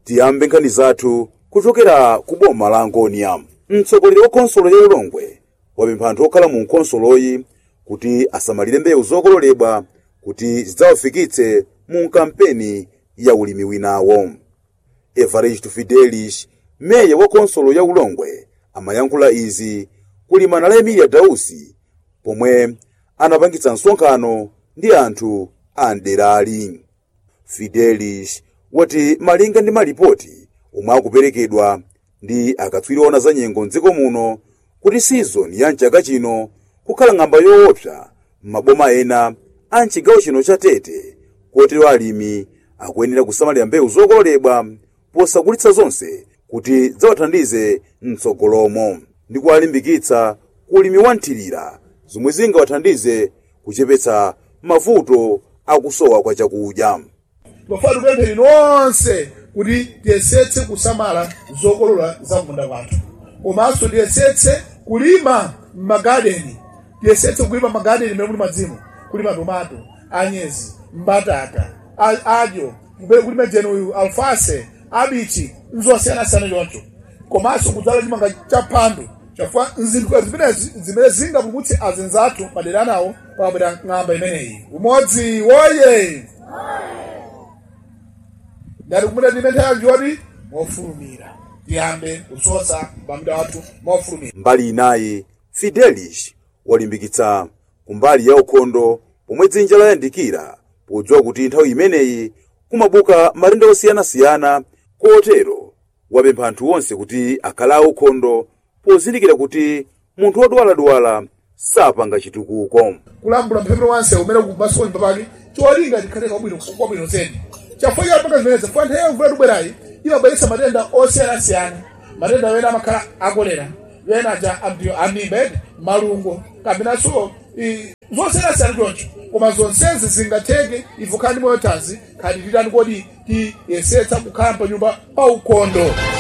tiyambe nkhani zathu kuchokera ku boma la angonia mtsogoleri wa khonsolo ya ulongwe wapempha anthu okhala mu nkhonsoloyi kuti asamalire mbewu zokololedwa kuti zidzawafikitse mu kampeni ya ulimi winawo evaristo fidelis meya wa khonsolo ya ulongwe amayankhula izi kulimana la emilia dausi pomwe anapangitsa msonkhano ndi anthu a mderali fidelis wati malinga ndi malipoti omwe akuperekedwa ndi akatswiri ona za nyengo mdziko muno kuti sizoni ya mchaka chino kukhala ng'amba yoopsa m'maboma ena a mchigawo chino cha tete kotero alimi akuyenera kusamalira mbewu zokololedwa posagulitsa zonse kuti zawathandize mtsogolomo ndi kuwalimbikitsa ku ulimi wa nthirira zomwe zingawathandize kuchepetsa mavuto akusowa kwa chakudya tofuna tipemphere nonse kuti tiyesetse kusamala zokolola za munda wathu komanso tiyesetse kulima m'magadeni tiyesetse kulima m'magadeni mmene muli madzimu kulima tomato anyezi mbatata a- adyo kupera kulima jenuyu alfase abichi nzosiyanasiyana choncho komanso kudzala chimanga cha phando chafuna zinthu zimenezi zimene zingapulumutse azinzathu madera anawo pakapita ng'amba imeneyi umodzi woye ngati kumene timenthera njoti mofulumira tiyambe kusosa pamda wathu mofulumira mbali inayi fidelis walimbikitsa kumbali ya ukhondo pomwe dzinja layandikira podziwa kuti nthawi imeneyi kumabuka matenda osiyanasiyana kotero wapempha anthu onse kuti akhale aukhondo pozindikira kuti munthu wodwaladwala sapanga chitukuko kulambula mphephero wanse umene kumasoni papake cholinga tikhale kwabwino kwabwino zedi chafukwa chapanga zimenezi funa nthawi yamvula tubwerayi imabweretsa matenda osiyanasiyana matenda wena amakhala akolera wena aja amdiyo amimba malungo kapenanso i- zosiyanasiyana choncho koma zonsezi zingatheke ife khala ndi moyo tazi khali titani kodi tiyesetsa kukhala pa nyumba pa ukhondo